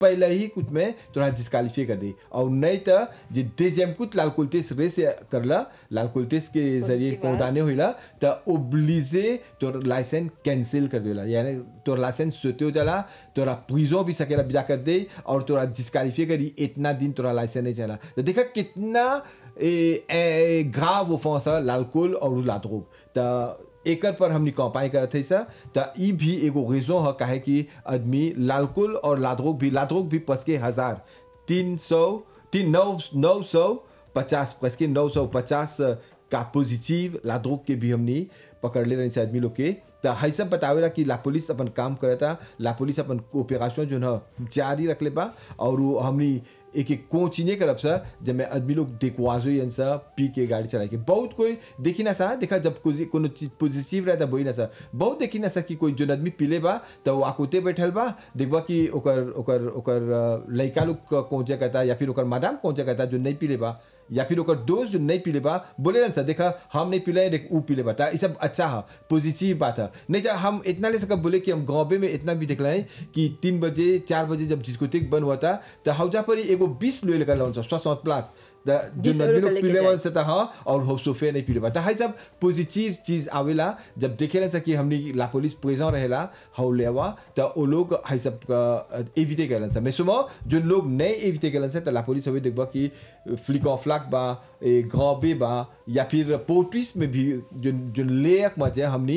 पहले ही कुछ में तोरा डिस्कालीफाई कर दे और नहीं तो जे देजम कुछ लाल कुलतेस रेस करला लाल कुलतेस के जरिए Positive है। कौदाने होइला तो ओब्लिजे तोर लाइसेंस कैंसिल कर देला यानी तोर लाइसेंस सोते हो जाला तोरा प्रिजो भी सकेला बिदा कर दे और तोरा डिस्कालीफाई करी इतना दिन तोरा लाइसेंस नहीं चला तो देखा कितना ए, ए, ग्राव ऑफेंस है लालकोल और लाद्रोग तो एकर पर हमनी कंपाई करत है सा त ई भी एगो रीजन है काहे कि आदमी लालकुल और लाद्रोग भी लाद्रोग भी पस के हजार तीन सौ तीन नौ नौ सौ पचास पस के नौ सौ पचास का पॉजिटिव लाद्रोग के भी हमनी पकड़ ले रही से आदमी लोग के त है सब बतावेला कि ला पुलिस अपन काम करता ला पुलिस अपन ऑपरेशन जो है जारी रख ले बा और वो हमनी एक एक कोचिने करब सा जब मैं आदमी लोग देखवाजो यन सा पी के गाड़ी चला के बहुत कोई देखी ना सा देखा जब कोई कोनो चीज पॉजिटिव रहता बोई ना सा बहुत देखी ना सा कि कोई जो आदमी पीले बा तो वो आकुते बैठल बा देखबा कि ओकर ओकर ओकर अ, लइका लोग कोचे कहता या फिर ओकर मादाम कोचे कहता जो नहीं पीले बा या फिर ओकर दोस्त जो नहीं पीले बा बोले ना सा देखा हम नहीं पीले देख ऊ पीले बा ता ई सब अच्छा है पॉजिटिव बात है नहीं तो हम इतना ले सकब बोले कि हम गाँव में इतना भी देख रहे कि तीन बजे चार बजे जब डिस्कोटेक बंद हुआ था तो हौजा पर ही एगो बीस लोग लेकर लाउन सौ प्लस द जो 20 नदी लोग लोग लेके पीले जाए। वाला से था हाँ और हो सोफे नहीं पीले बा है सब पॉजिटिव चीज आवेला जब देखेला सा कि हमनी ला पुलिस प्रेजेंट रहेला हौ लेवा तो वो लोग है सब एविटे करलन सा मैं सुनो जो लोग नहीं एविटे करलन सा तो ला पुलिस हवे देखबा कि फ्लिक ऑफ फ्लैग बा ए ग्रॉबे बा या फिर पोर्ट्रिस में भी जो जो लेक मजे हमनी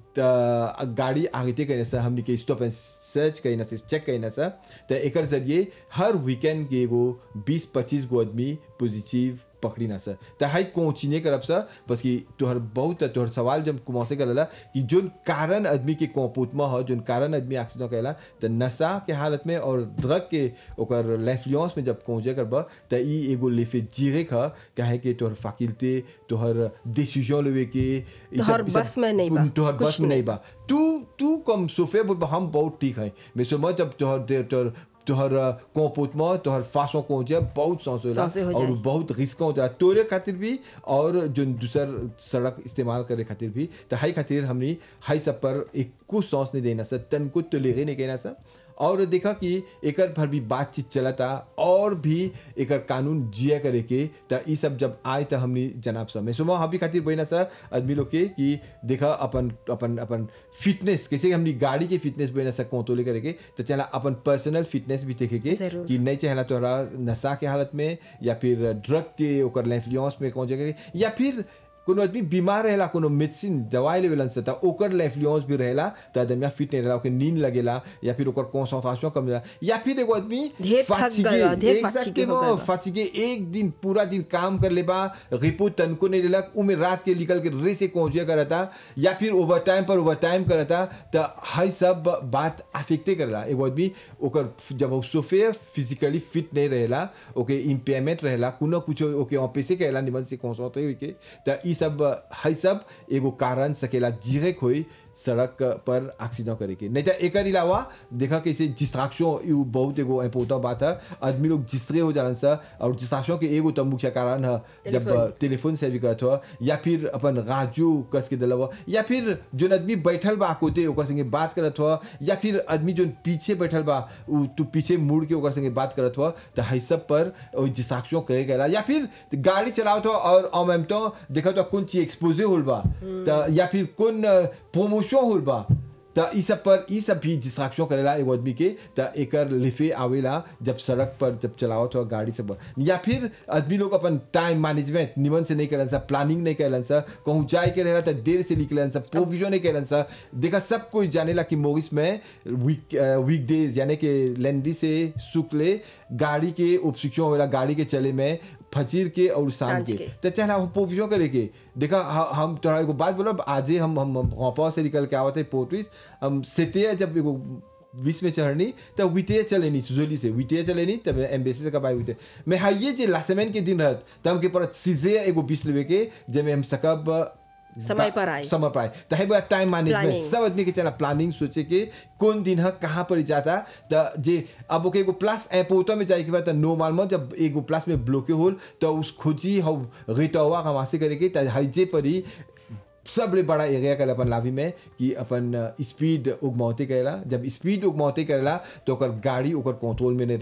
त गाड़ी आगे कहने से हमने के स्टॉप एंड सर्च कहने से चेक कहने से तो एक जरिए हर वीकेंड के एगो बीस पच्चीस गो आदमी पॉजिटिव पकड़ी ना सर तो हाई कोचिने करब सर बस कि तोहर बहुत तोहर सवाल जब कुमासे करला कि जोन कारण आदमी के कोपूत में हो जोन कारण आदमी एक्सीडेंट कहला तो नशा के हालत में और ड्रग के ओकर लेफ्लियंस में जब पहुंचे करब तो ई एगो लेफे जीरे ख काहे कि तोहर फाकिलते तोहर डिसीजन लेवे के ई तोहर सब- ई सब- बस में नहीं बा, तोहर कुछ बस में नहीं। नहीं बा तू तू कम सोफे बोल बा, हम बहुत ठीक है मैं समझ जब तोहर दे तोहर तोहर कोपूत में तोहर फांसों को हो जाए बहुत सांस होला सांसे हो और जाए। बहुत रिस्क हो जाए तोरे खातिर भी और जो दूसर सड़क इस्तेमाल करे खातिर भी तो हाई खातिर हमनी हाई सब पर एक कुछ सांस नहीं देना सर तन को तो लेगे नहीं कहना सर और देखा कि एकर भर भी बातचीत चलता और भी एकर कानून जिया करे के तो ई सब जब आए तो हमनी जनाब सब मैं सुबह हम भी खातिर बहना सर आदमी लोग के कि देखा अपन अपन अपन फिटनेस कैसे हमनी गाड़ी के फिटनेस बहना सर कोतोले करे के तो चला अपन पर्सनल फिटनेस भी देखे के जरूर। कि नहीं चाहला तोहरा नशा के हालत में या फिर ड्रग के ओकर लेफ्लियंस में कौन जगह या फिर कोनो आदमी बीमार रहेला कोनो मेडिसिन दवाई लेवेलन से त ओकर लेफ्लियंस भी रहेला त आदमी फिट नहीं रहेला ओके नींद लगेला या फिर ओकर कंसंट्रेशन कम रहेला या फिर एगो आदमी ढेर थक fatigue, गइल बा, ढेर fatigue exactement, हो गइल बा। fatigue, एक दिन पूरा दिन काम कर लेबा रिपोर्ट तनको नहीं लेलक उमे रात के निकल के रे से पहुंचे करता या फिर ओवर टाइम पर ओवर टाइम करता तो हाई सब बात अफेक्टे करला एगो आदमी ओकर जब वो सोफे फिजिकली फिट नहीं रहेला ओके इम्पेयरमेंट रहेला कुनो कुछ ओके ऑफिसे कहला निमन से कंसंट्रेट होई के तो ई सब हाई सब एगो कारण सकेला जीरे होई सड़क पर एक्सीडेंट करे के नहीं तो एक अलावा देखा कैसे डिस्ट्रैक्शन यू बहुत एगो इम्पोर्टेंट बात है आदमी लोग जिसरे हो जालन सा और डिस्ट्रैक्शन के एगो तो मुख्य कारण है जब टेलीफोन। टेलीफोन से भी करत हो या फिर अपन राजू कस के दिलवा या फिर जो आदमी बैठल बा कोते ओकर संगे बात करत हो या फिर आदमी जो पीछे बैठल बा उ तू पीछे मुड़ के ओकर संगे बात करत हो तो है सब पर डिस्ट्रैक्शन करे गला या फिर गाड़ी चलावत हो और en même temps देखत हो कौन चीज एक्सपोजे होल बा तो या फिर कौन प्रमोशन होल बा त ई सब पर ई सब भी डिस्ट्रैक्शन करेला एगो आदमी के त एकर लिफे आवेला जब सड़क पर जब चलावत हो गाड़ी सब या फिर आदमी लोग अपन टाइम मैनेजमेंट निमन से नहीं करन सा प्लानिंग नहीं करन सा कहूँ जाए के रहेला त देर से निकलन सा प्रोविजन नहीं करन सा देखा सब कोई जानेला कि मोरिस में वीक वीक डेज यानी कि लेंडी से शुक्ल गाड़ी के उपशिक्षण होला गाड़ी के चले में फजीर के और शाम सांझ के के। तो चाहे हम प्रोविजन करे के देखा ह- हम तोरा एगो बात बोलब आजे हम हम हम से निकल के आवत है पोर्टविस हम सेते जब एगो बीच में चढ़नी तो विते चलेनी सुजोली से विते चलेनी तब एम्बेसी से कबाई विते मैं हाँ ये जे लासेमेन के दिन रहत तब हमके पर सीधे एगो बीस लेवे के जब हम सकब समय पर आए। समय पर आए तो है बड़ा टाइम मैनेजमेंट Planning। सब आदमी के चला प्लानिंग सोचे के कौन दिन है कहाँ पर जाता तो जे अब ओके एगो प्लस एपोतो में जाए के बाद नॉर्मल में जब एगो प्लस में ब्लॉके होल तो उस खोजी हम रिटवा हमासे करे के तो हईजे पर ही सबले बड़ा एरिया कर अपन लावी में कि अपन स्पीड उगमौते करेला जब स्पीड उगमौते करेला तो ओकर गाड़ी ओकर कंट्रोल में नहीं